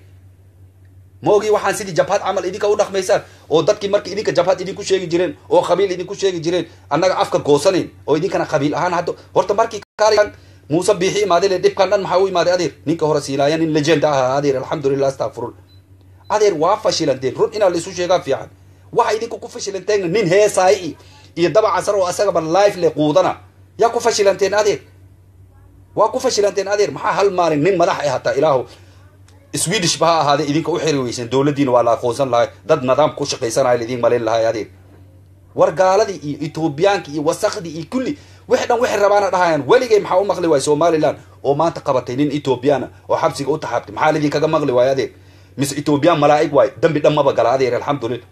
ma ogi waxaan sidii jabhad camal idinka u dhaqmaysaan oo dadkii markii idinka jabhad idinku sheegi jireen oo qabiil idinku sheegi jireen annaga afka goosanayn oo idinkana qabiil ahaan hadda horta markii kaalayan muuse biixi imaaday le dhibkan dhan maxaa u imaaday adeer ninka hore siinaaya nin legend ahaa adeer alxamdulillah astakfirun adeer waa fashilanteen run inaa laisu sheegaa fiican waxa idinku ku fashilanteen nin heesaayi iyo daba casar oo asagaba life le quudana yaa ku fashilanteen adeer waa ku fashilanteen adeer maxaa hal maalin nin madax ah hataa ilaahu swedish ba ha ahaadee idinka u xiri weyseen dowladdiina waa la aqoonsan lahay dad nidaam ku shaqaysanaya laidin malayn lahay adeer war gaaladii iyo ethoobiyaanki iyo wasakdii iyo kulli wixi dhan waxay rabaana dhahayaan weligay maxaa u maqli waay somaliland oo maanta qabatay nin ethoobiyaana oo xabsiga u taxaabtay maxaa laidinkaga maqli waayo adeer mise ethoobiyan malaa'ig waayo dambi dhan maba gala adeer alxamdulillah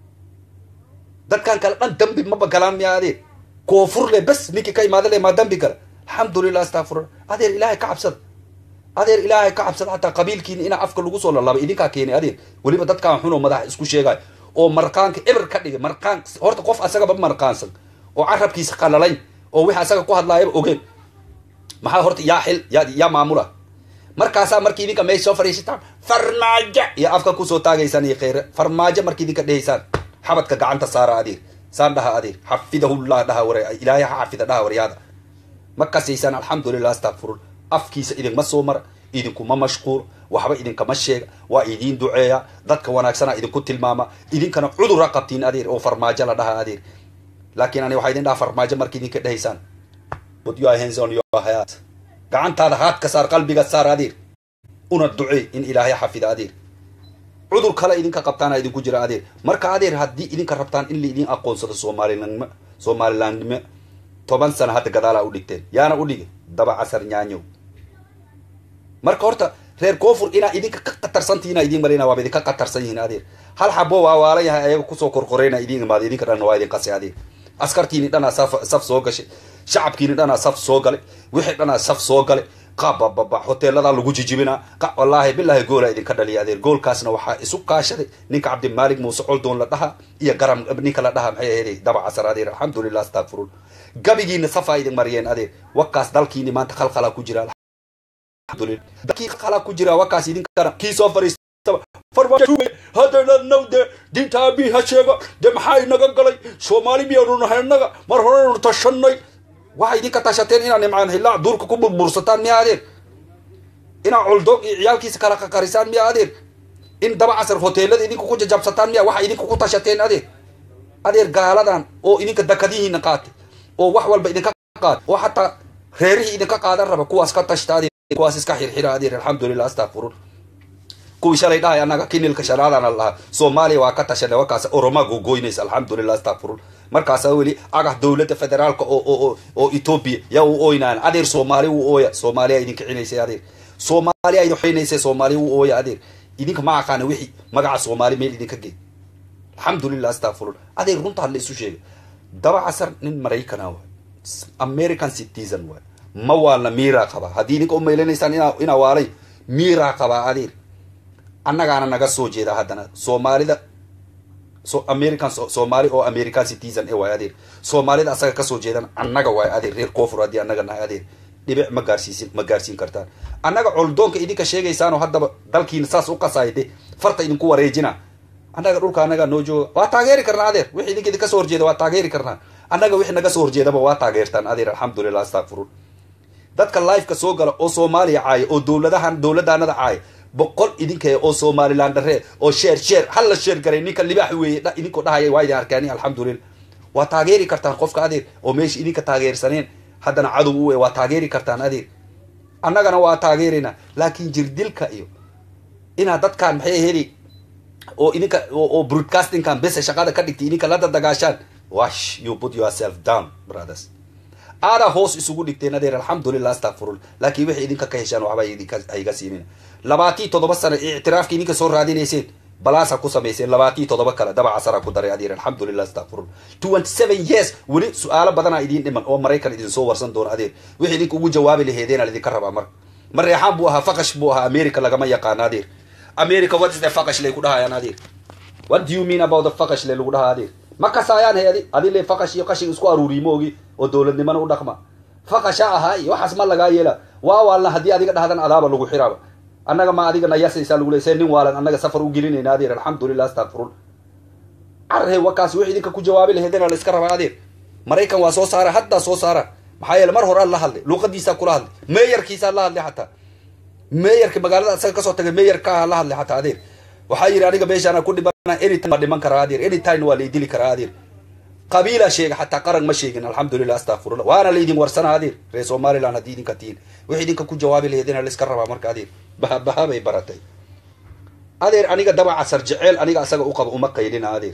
dadkan kale dhan dambi maba galaan miya adeer koofur le bes ninkii ka imaada le maa dambi gala alxamdulillah astakfirullah adeer ilaahay ka cabsada adeer ilaahay ka cabsada xataa qabiilkiina inaa afka lagu soo lalaba idinkaa keenay adeer weliba dadkaan xunoo madax isku sheegayo oo marqaanka eber ka dhigay marqaan horta qof asagaba marqaansan oo carabkiisa qalalayn oo wixii asaga ku hadlaayaba ogeen maxaa horta yaa xil yaa yaa maamula markaasaa markii idinka meesha soo fadhiisataan farmaajo iyo afka kusoo taagaysaan iyo kheyre farmaajo markii idinka dhehaysaan xabadka gacanta saara adeer saan dhaha adeer xafidahullah dhaha ware ilaahay ha xafida dhaha waryaada ma kasaysaan alxamdulillah astakfirun afkiisa idinma soo mara idinkuma mashquul waxba idinkama sheega waa idiin duceeya dadka wanaagsana idinku tilmaama idinkana cudura qabtiin adeer oo farmaajo la dhaha adeer laakiin ani waxaa idin dhaha farmaajo marka idinka dhehaysaan put your hands on your heart gacantaada haadka saar qalbiga saar adeer una ducee in ilaahay xafida adeer cudur kale idinka qabtaana idinku jira adeer marka adeer haddii idinka rabtaan in laidin aqoonsado soomalilandnimo somalilandnimo toban sana hadda gadaalaa u dhigteen yaana u dhige daba casar nyaanyow marka horta reer koonfur inaa idinka ka qatarsantihiina idin marina waaba idinka qatarsan yihiin adeer hal xabo waa waalan yahay ayaga kusoo korkoreyna idin imaada idinka dhanna waa idin qasay adeer askartiini dhanaa saf saf soo gashay shacabkiini dhanaa saf soo galay wixii dhanaa saf soo galay qabababa hoteeladaa lagu jijibinaa wallaahi bilaahi goola idinka dhaliya adeer goolkaasna waxaa isu kaashaday ninka cabdimaalig muuse coldoon la dhaha iyo garam ninka la dhaha maxay ahayd daba casar adeer alxamdulilah astaqfirun gabigiina safaa idin mariyeen adeer wakaas dalkiini maanta khalkhalaa ku jira alxamdulillah dalkii khalkhalaa ku jira wakaas idinkana kii soo fariistaba haddana now de diinta aabii ha sheega de maxaa inaga galay soomaali miyaanu nahay innaga mar horeynu tashanay waxay idinka tashateen inaa nimcaan hillaac duurka ku burbursataan miya adeer inaa coldoog iyo ciyaalkiisa kala qaqarisaan miya adeer in daba casar hoteelada idinka ku jajabsataan miya waxa idinka ku tashateen adeer adeer gaaladan oo idinka dakadihiina qaatay oo wax walba idinka qaatay oo xataa reerihii idinka qaadan raba kuwaas ka tashta adeer kuwaas iska xirxira adeer alxamdulilah astaqfirun kuwii shalay dhahay annaga kinilka shanaadana lahaa soomaaliya waa ka tashanay wakaas oromaa gogoynaysa alxamdulilah astaqfirun markaasaa weli agah dowladda federaalka oo oo oo etoobiya yaa u ooynaan adeer soomaali u ooya soomaaliya idin kicinaysay adeer soomaaliya idin xinaysay soomaaliya u ooya adeer idinka ma aqaana wixii magaca soomaali meel idinka gey alxamdulilah astaqfirun adeer runta hadla isu sheegay daba casar nin maraykana waay american citizen waay ma waalna miiraa qabaa haddii idinka u maylanaysaan inaa inaa waalay miiraa qabaa adeer annagaana naga soo jeeda haddana soomaalida so american soomaali oo american citizen e waay adeer soomaalida asaga kasoo jeedan annaga waay adeer reer koonfur haddii annaga nahay adeer dhibic ma gaarsiisin ma gaarsiin kartaan annaga coldoonka idinka sheegaysaanoo haddaba dalkiina saas u qasaay de farta idinku wareejina annaga dhulka annaga noo jooga waa taageeri karnaa adeer wixii idinka idinka soo horjeeda waa taageeri karnaa annaga wixii naga soo horjeedaba waa taageertaan adeer alxamdulilah astaqfirun dadka lifeka soo gala oo soomaaliya caaya oo dowladahan dowladaanada caaya boqol idinka oo somaliland dharee oo sheer sheer hal la sheer garay ninka libaax weeye idinkoo dhahaya waa idin arkaani alxamdulillah waa taageeri kartaan qofka adeer oo meesha idinka taageersaneen haddana cadow u waa taageeri kartaan adeer annagana waa taageerina laakiin jirdilka iyo inaad dadkaan maxay heli oo idinka oo broadcastingkan bese shaqada ka dhigtay idinka la dadagaashaan wash you put yourself down brothers aadaa hoos isugu dhigteen adeer alxamdulilah astaqfirullah laakiin waxay idinka ka heshaan waxba idinka hayga siimin labaatii toddoba sano ictiraafka idinka soo raadinayseen balaasa ku samayseen labaatii toddoba kale daba casara ku daray adeer alxamdulilah astaqfirullah twenty seven years weli su-aalo badanaa idiin dhiman oo maraykan idin soo warsan doono adeer wixii idinka ugu jawaabi laheedeen aan idinka rabaa marka mareexaan buu ahaa faqash buu ahaa america lagama yaqaano adeer america what is the faqash lay ku dhahayaan adeer what do you mean about the faqash le lagu dhahaa adeer ma kasaayaan he adi adi le faqash iyo qashin isku aruuriy moogi oo dowladnimana u dhaqma faqasha ahaa iyo waxaas ma lagaa yeela waa waalna haddii adiga dhahdan adaaba lagu xiraaba annaga ma adiga nayasaysaa lagu le see nin waalan annaga safar u gelinayna adeer alxamdulilah astaqfirun carhe wakaas wix idinka ku jawaabi laheedena la iska rabaa adeer maraykan waa soo saara haddaa soo saara maxaa yeele mar hore aan la hadlay luuqadiisaa kula hadlay meeyarkiisaa la hadlay xataa meeyarka magaalada asaga kasoo tagay meeyarkaaha la hadlay xataa adeer waxaa yidhi aniga meeshaana ku dhibana anytime ma dhiman karaa adeer anytime waa laydili karaa adeer qabiilaa sheega xataa qaran ma sheegin alxamdulilah astaqfirullah waana laydin warsanaa adeer reer somaliland haddii idinka tihiin wix idinka ku jawaabi laheedena la iska rabaa marka adeer bahabaha bay baratay adeer aniga daba casar jeceel aniga asaga u qaba uma qaylina adeer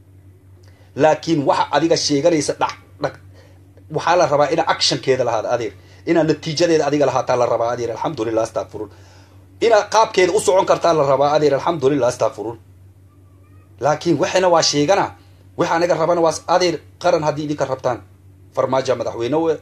laakiin waxa adiga sheeganaysa dhac dhag waxaa la rabaa inaa actionkeeda lahaada adeer inaa natiijadeeda adiga lahaataa la rabaa adeer alxamdulilah astaqfirun inaad qaabkeeda u socon kartaa la rabaa adeer alxamdulilah astaqfirun laakiin waxana waa sheegana waxa anaga rabana waa adeer qaran haddii idinka rabtaan farmaajo madaxweyne we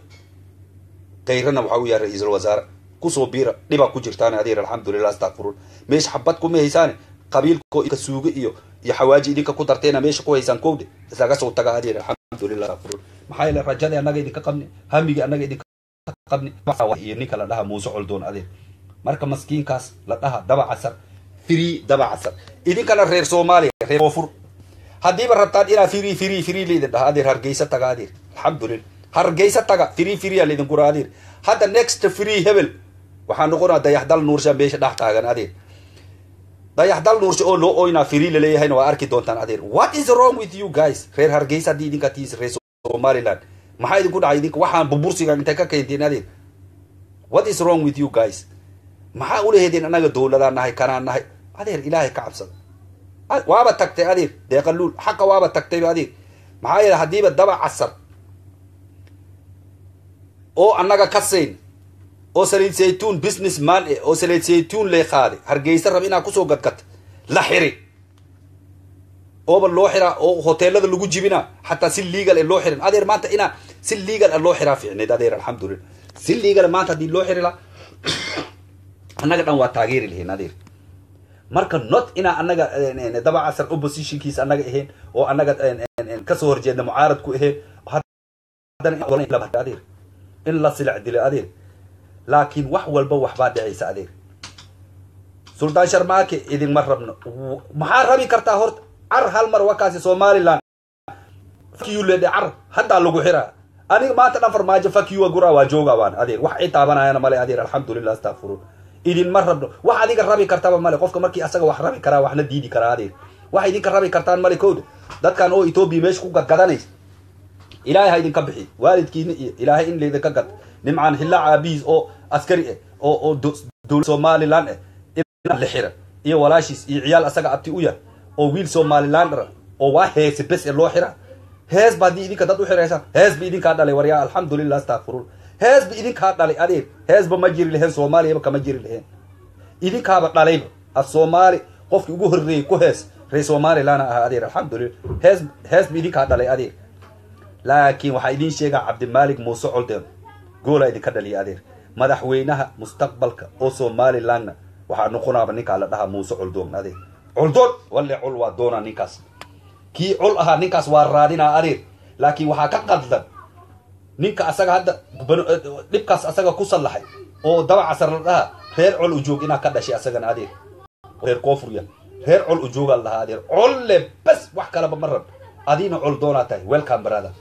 kayrana waxaa u yahay ra-iisul wasaare kusoo biira dhibaa ku jirtaan adeer alxamdulilah astaqfirun meesha xabad kuma haysaane qabiilko ka suuga iyo iyo xawaaji idinka ku darteena meesha ku haysaan kowde isaga soo taga adeer alxamdulilah astaqfirun maxaa yeele rajadii annaga idinka qabni hamigii annaga idinka qabni iyo ninka la dhaha muuse coldoon adeer marka maskiinkaas la dhaha daba casar free daba casar idinkana reer soomaaliya reer koonfur haddiiba rabtaan inaa free free free laydin dhaha adeer hargeysa taga adeer alxamdulillah hargeysa taga free free laydin gura adeer hadda next free hebel waxaa noqonaa dayaxdal nuursha meesha dhex taagan adeer dayaxdal nuursha oo loo oynaa free laleeyahayna waa arki doontaan adeer what is wrong with you guys reer hargeysa haddii idinka tiis reer somaliland maxaa idinku dhacay idinka waxaan burbursiga intay ka keenteen adeer what is wrong with you guys maxaa ulaheedeen annaga dowladaan nahay kanaan nahay adeer ilaahay ka cabsada waaba tagtay adeer deeqaluul xaqa waaba tagtayba adeer maxaa yeele haddiiba daba casar oo annaga ka sayn oo saliid saytuun business man eh oo saliid saytuun lee qaaday hargeysa rab inaa kusoo gadgata la xiri ooba loo xiraa oo hoteelada lagu jibina xataa si legal ee loo xirin adeer maanta inaa si legal loo xiraa fiicneed adeer alxamdulillah si legal maanta haddii loo xiri la annaga dhan waa taageeri lahayn adeer marka not inaa annaga daba casar oppositionkiisa annaga ahayn oo annaga kasoo horjeedna mucaarad ku ahayn adeer in la silac dilo adeer laakiin wax walba waxbaa dhicaysa adeer suldaan sharmaake idinma rabno maxaa rabi kartaa horta car hal mar wakaasi somaliland fakiyuledhe car haddaa lagu xiraa aniga maanta dhan farmaajo fakiwa gura waa jooga waan adeer wax i taabanayana male adeer alxamdulillah astaqfirun idinma rabno wax adiga rabi kartaba male qofka markii asaga wax rabi karaa waxna diidi karaa adeer wax idinka rabi kartaan male kowda dadkan oo etoobiya meesha ku gadgadanaysa ilaahay ha idinka bixi waalidkiina iyo ilaahay in laydinka gad nimcaan hillaac aabihiis oo askari ah oo oo dowlad somaliland ah in la xira iyo walaashiis iyo ciyaal asaga abti u yar oo wiil somalilander oo waa heese bes ee loo xira hees ba haddii idinka dad u xiraysaan hees ba idinkaa dhalay waryaa alxamdulillah astaqfirun hees ba idinkaa dhalay adeer heesba ma jiri laheen soomaaliyaba kama jiri laheen idinkaaba dhalayba af soomaali qofkii ugu horreeyey ku hees reer somaliland ah adeer alxamdulillah hees hees ba idinkaa dhalay adeer laakiin waxaa idiin sheegaa cabdimaalik muuse coldeen goola idinka dhaliya adeer madaxweynaha mustaqbalka oo somalilandna waxaa noqonaaba ninkaa la dhahaa muuse coldoon adeer coldoon walle col waa doonaa ninkaas kii col ahaa ninkaas waa raadinaa adeer laakiin waxaa ka qadlan ninka asaga hadda dhibkaas asaga ku sallaxay oo daba casar la dhahaa reer col ujoog inaa ka dhashay asagana adeer reer koofurya reer col ujoogaa la dhahaa adeer colle bas wax kalaba ma rab adiina coldoonaa tahay welcome brother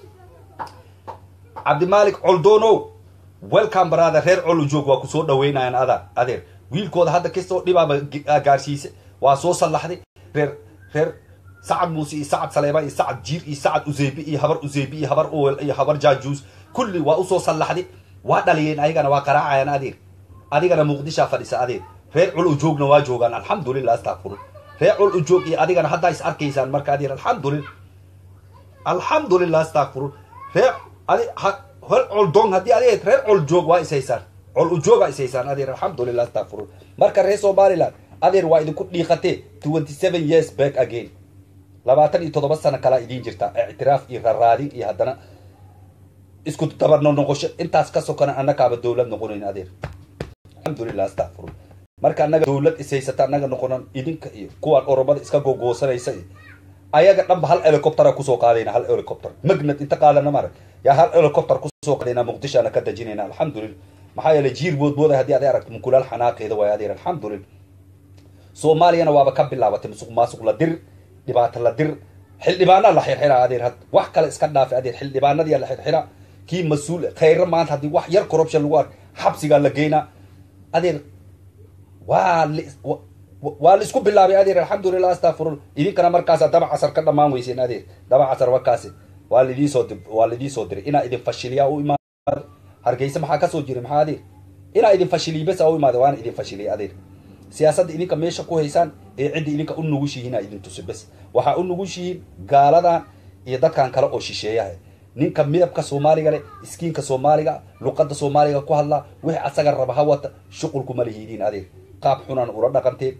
cabdimaalik coldoonow welcome brother reer col ujoog waa kusoo dhaweynayaan ada adeer wiilkooda hadda kastoo dhibaaba gaarsiise waa soo sallaxday reer reer sacad muuse iyo sacad saleeba iyo sacad jiir iyo sacad useybi iyo habar useybi iyo habar owel iyo habar jaajuus kulli waa usoo sallaxday waa dhaliyeen ayagana waa qaraacayaan adeer adigana muqdishaa fadhisa adeer reer col ujoogna waa joogaan alxamdulillah astaqfirun reer col ujoog iyo adigana haddaa is arkaysaan marka adeer alxamdulillah alxamdulillah astaqfirun reer adi hel col dong haddii adeer reer col joog waa is haysaan col ujoogaa is haysaan adeer alxamdulillah astaqfirun marka reer somaliland adeer waa idinku dhiiqatee twenty seven years back again labaatan iyo toddoba sano kalaa idiin jirta ictiraaf iyo raraadin iyo haddana isku dabarno noqosho intaas ka sokona annakaaba dowlad noqonayn adeer alxamdulillah astaqfirun marka annaga dowlad is haysata annaga noqonan idinka iyo kuwaan oromada iska gogoosanaysa iyo ayaga dhanba hal helicoptera kusoo qaadayna hal helicopter magnad inta qaadana mara yaa hal helicopter kusoo qaadayna muqdishoana ka dajinayna alxamdulillah maxaa yeelay jiir boodbooda haddii aday aragto mukulaal xanaaqeeda waay adeer alxamdulillah soomaaliyana waaba ka bilaabatay musuq maasuq la dir dhibaato la dir xildhibaanaa la xirxiraa adeer had wax kale iska dhaafay adeer xildhibaanadii la xirxiraa kii mas-uul khayra maanta haddii wax yar corruption lagu ark xabsigaa la geynaa adeer waa waa la isku bilaabay adeer alxamdulillah astaqfirun idinkana markaasa daba casar ka dhammaan weyseen adeer daba casar wakaasi waa laidiisoo waa laidiisoo diray inaa idin fashiliyaa u imaado hargeysa maxaa kasoo jiray maxaa adeer inaa idin fashiliy bes u imaada waana idin fashiliyay adeer siyaasadda idinka meesha ku haysaan ee cidda idinka u nugushihiin aa idin tusi bes waxaa u nugushihiin gaaladan iyo dadkan kale oo shisheeyaha ninka midabka soomaaliga leh iskiinka soomaaliga luqadda soomaaliga ku hadlaa wixii asaga raba ha wata shuqulkuma lihiidiin adeer qaab xunan ula dhaqanteen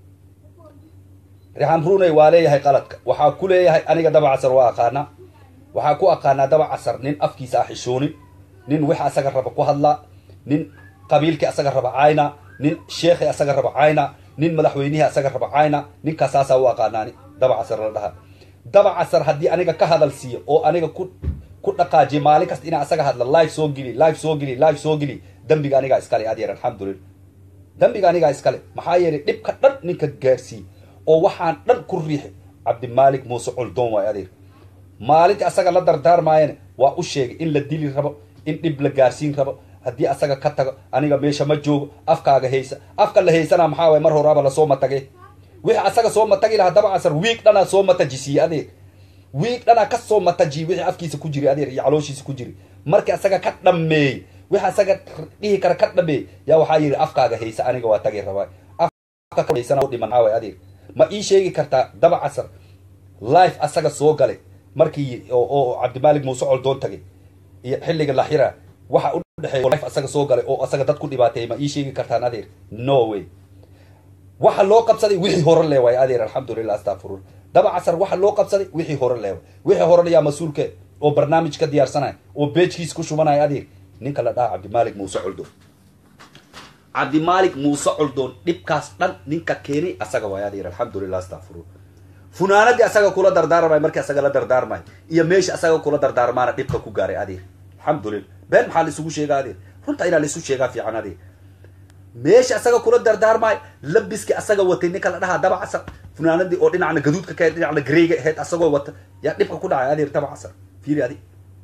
rixan runey waa leeyahay qaladka waxaa ku leeyahay aniga daba casar waa aqaanaa waxaa ku aqaanaa daba casar nin afkiisa ah xishoonin nin wix asaga raba ku hadlaa nin qabiilkii asaga raba cayna nin sheekhi asaga raba cayna nin madaxweynihii asaga raba cayna ninkaas saasaa u aqaanaani daba casar la dhaha daba casar haddii aniga ka hadal siiyo oo aniga ku ku dhaqaajiyo maalin kasta inaa asaga hadla live soo geli live soo geli live soo geli dambiga anigaa iskale adeer alxamdulillah dambiga anigaa iskale maxaa yeelay dhibka dhan ninka gaarsiiye oo waxaan dhan ku riixi cabdimaalik muuse coldoon waay adeer maalintii asaga la dardaarmaayana waa u sheegay in la dili rabo in dhib la gaarsiin rabo haddii asaga ka tago aniga meesha ma joogo afkaaga haysa afka la haysana maxaa waay mar horaaba lasoo matage wixii asaga soo matagi lahaa daba casar wiig dhanaa soo matajisiiye adeer wiig dhanaa ka soo matajiye wixii afkiisa ku jiri adeer iyo calooshiisa ku jiri markii asaga ka dhameeyey wixii asaga dhihi kara ka dhameeyey yaa waxaa yidhi afkaaga haysa aniga waa tagi rabaa dhiman maxaa waay adeer ma ii sheegi kartaa daba casar life asaga soo galay markii oo cabdimaalik muuse coldoon tagay iyo xilliga la xira waxa u udhexeeyo asaga soo galay oo asaga dad ku dhibaateeyay ma ii sheegi kartaan adeer no way waxa loo qabsaday wixii hore le waay adeer alxamdulilah astafurul daba casar waxa loo qabsaday wixii hore le waay wixii hore yaa mas-uulke oo barnaamij ka diyaarsanaya oo beejkiis ku shubanaya adeer ninka la dhaha cabdimaalik muuse coldoon cabdimaalik muuse coldoon dhibkaas dhan ninka keenay asaga waay adeer alxamdulilah astafurul funaanadii asaga kula dardaarmay markii asaga la dardaarmay iyo meesha asaga kula dardaarmaana dhibka ku gaaray adeer alxamdulilah been maxaa la isugu sheegaa adeer runta inaa la isu sheegaa fiican adeer meesha asaga kula dardaarmaay labiski asaga watay ninka la dhahaa daba casar funaanadii oo dhinacna gaduudka ka dhinacna gareyga ahayd asagoo wata yaa dhibka ku dhacay adeer daba casar fiiri adi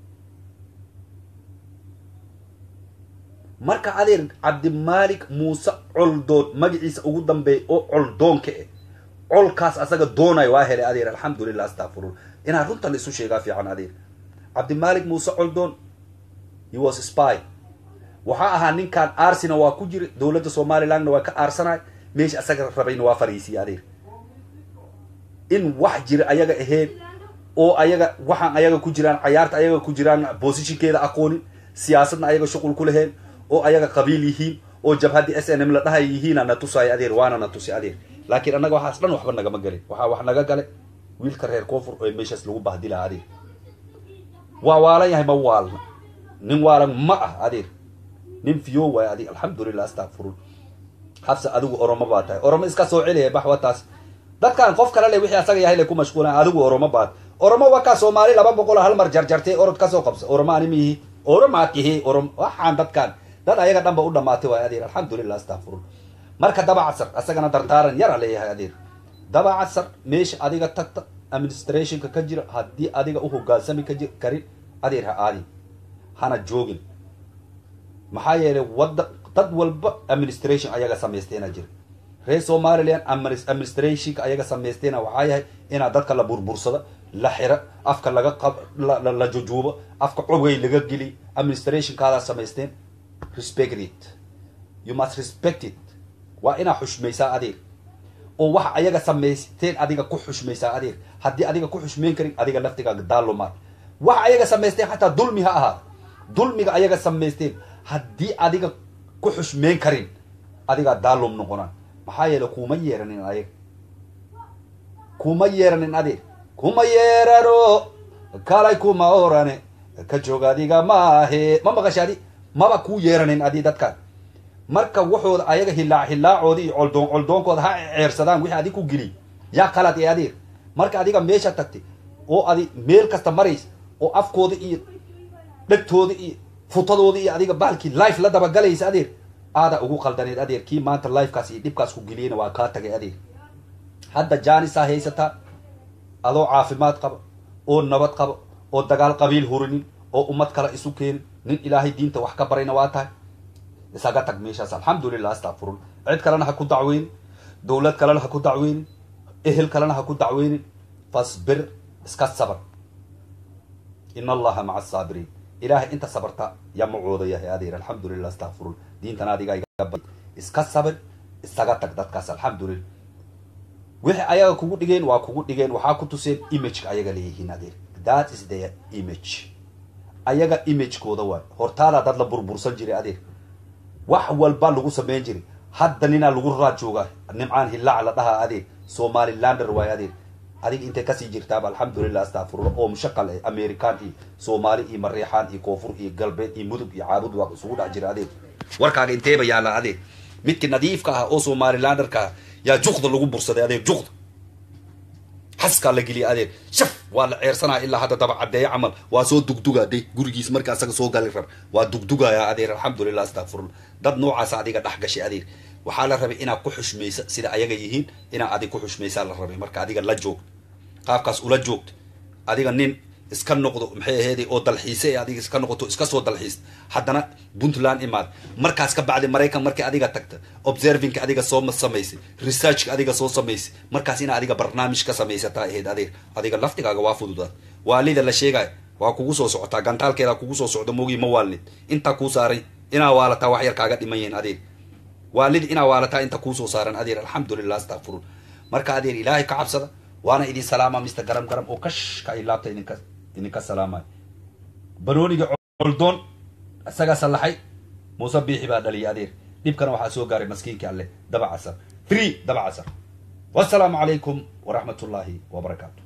marka adeer cabdimaalik muuse coldoon magaciisa ugu dambeeya oo coldoonka eh colkaas asaga doonay waa helay adeer alxamdulilah astafurul inaa runta la isu sheegaa fiican adeer cabdimaalik muuse coldoon he was spy waxaa ahaa ninkan arsina waa ku jira dowladda somalilandna waa ka aarsanay meesha asaga rabayna waa fariisiya adeer in wax jira ayaga ahayn oo ayaga waxaan ayaga ku jiraan cayaarta ayaga ku jiraan bosishinkeeda aqoonin siyaasadna ayaga shuqul ku laheen oo ayaga qabiil yihiin oo jabhaddii s n m la dhahay yihiina na tusaayo adeer waana na tusi adeer laakiin annaga waxaas dhan waxba nagama galin waxaa wax naga gale wiilka reer koonfur oo meeshaas lagu bahdilaa adeer waa waalan yahay ma waalna nin waalan ma ah adeer nin fiyo waay adig alxamdulilah astafurul xabse adigu oromo baa tahay oromo iska soo celiya baxwataas dadkan qof kale le wixii asaga yahay le ku mashquulan adigu oromo baad oromo wakaa soomaali laba boqol hal mar jarjartay orod kasoo qabsa oromo ani miihi oromaatihi orom waxaan dadkan dad ayaga dhanba u dhamaatay waay adeer alxamdulilah astafurul marka daba casar asagana dardaaran yara leeyahay adeer daba casar meesha adiga tagta administrationka ka jira haddii adiga u hogaansami kaji karin adeer ha aadin hana joogin maxaa yeelay wada dad walba administration ayaga samaysteena jira reer somaliland administrationka ayaga samaysteena waxaa yahay inaa dadka la burbursado la xiro afka laga qab la jujuubo afka cogay laga geliy administrationkaadaa samaysteen respect it you must respect it waa inaa xushmaysaa adeer oo waxa ayaga samaysteen adiga ku xushmaysaa adeer haddii adiga ku xushmayn karin adiga laftigaaga daalumaad waxa ayaga samaysteen xataa dulmi ha ahaada dulmiga ayaga samaysteen haddii adiga ku xushmeyn karin adigaa daalum noqonaa maxaa yeele kuma yeeranin ayaga kuma yeeranin adeer kuma yeerano kalay kuma orane ka joog adiga maahe ma maqashaadi maba kuu yeeranin adi dadkaan marka waxooda ayaga hilaac hilaacoodi iyo coldoon coldoonkooda ha ceersadaan wixii adig ku geliy yaa qalad ee adeer marka adiga meesha tagtay oo adi meel kasta maraysa oo afkooda iyo dhegtooda iyo futadooda iyo adiga baalkii life la dabagalaysa adeer aadaa ugu qaldaneed adeer kii maanta lifekaas iyo dhibkaas ku geliyena waa kaa tagay adeer hadda jaanisaa haysataa adoo caafimaad qaba oo nabad qaba oo dagaal qabiil hurinin oo ummad kale isu keenin nin ilaahay diinta wax ka barayna waa tahay isaga tag meeshaas alxamdulilah astafurul cid kalena ha ku dacweynin dowlad kalena ha ku dacweynin ehel kalena ha ku dacweynin fasbir iska sabar in allaha maca asaabiriin ilaahay inta sabarta yaa macooda yahay adeer alxamdulilah astafurul diintana adiga iga iska sabir isaga tag dadkaas alxamdulilah wixii ayaga kugu dhigeen waa kugu dhigeen waxaa ku tuseen imageka ayaga leeyihiin adeer that is their image ayaga imagekooda waay hortaadaa dad la burbursan jiray adeer wax walba lagu samayn jiray hadda ninaa lagu raad joogaa nimcaan hilaac la dhahaa adeer somalilander waay adeer adiga intay kasii jirtaaba alxamdulilah astafurula oo mushaqal eh american iyo soomaali iyo mareexaan iyo koonfur iyo galbeed iyo mudug iyo caabud waa isugu dhex jira adeer warkaaga inteeba yaala adeer midkii nadiifka ah oo somalilanderka ah yaa juqda lagu bursaday adeer juqda xaskaa la geliyay adeer shaf waa la ceersanaya ilaa hadda daba caddeeyo camal waa soo dugdugaa de gurigiis marka asaga soo gali rar waa dugdugaya adeer alxamdulilah astafurullah dad noocaasa adiga dhex gashay adeer waxaa la rabay inaad ku xushmaysa sida ayaga yihiin inaad adig ku xushmaysaa la rabay marka adiga la joogto qaabkaas ula joogto adiga nin iska noqdo maxay aheeday oo dalxiise ee adiga iska noqoto iska soo dalxiis haddana puntland imaad markaas ka bacdi maraykan markii adiga tagta observingka adiga soo samaysay researchka adiga soo samaysay markaas ina adiga barnaamij ka samaysataa ahayd adeer adiga laftigaaga waa fududaad waalida la sheegaya waa kugu soo socotaa gantaalkeeda kugu soo socdo mogii ma waalnid intaa kuu saaray inaa waalataa wax yar kaaga dhiman yihiin adeer waalidi inaa waalataa inta kuusoo saaran adeer alxamdulilah astafurun marka adeer ilaahay ka cabsada waana idin salaama mr garam garam oo kashka ay laabta idinka idinka salaamayo banooniga coldoon isagaa sallaxay muuse biixi baa dhaliyay adeer dhibkana waxaa soo gaaray maskiinkii alleh daba casar free daba casar wassalaamu calaykum waraxmat ullaahi wabarakaatu